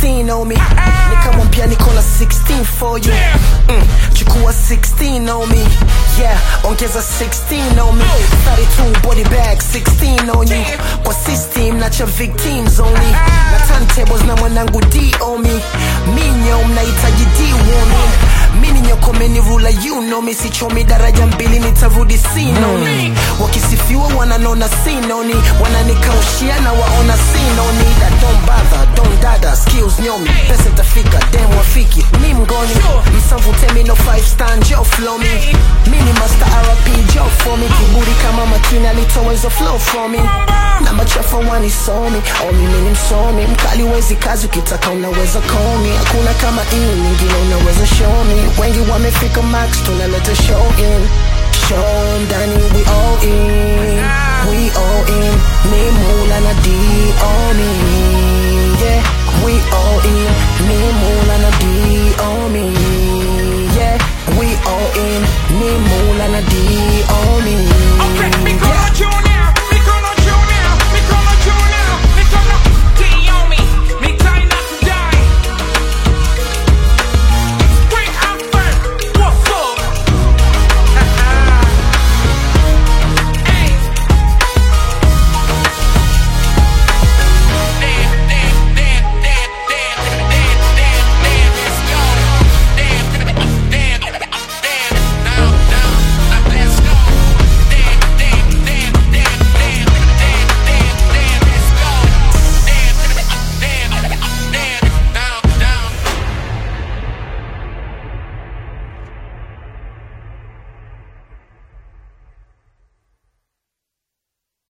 16 on me nikamwambia niko na 16 for you mm, chukua 16 on me yeah ongeza 16 on me 32 body bag 16 on you kwa system nacha victims only na turntables na mwanangu d on me minyo mnahitaji d warning mini nyokomeni rula you know me sichomi daraja mbili nitavudi sinoni wakisifiwa wananona sinoni wananikaushia na waona sinoni that don't bother don't dada skills nyomi pesa tafika dem wafiki mi mgoni msavutemi no five star njo flow me mini master rp jo for me kiburi kama makini alitowezo flow from me na machafa wanisomi omi mini msomi mkali wezi kazi ukitaka unaweza komi hakuna kama hii nyingine unaweza show me wengi wamefika max tunaleta show in show ndani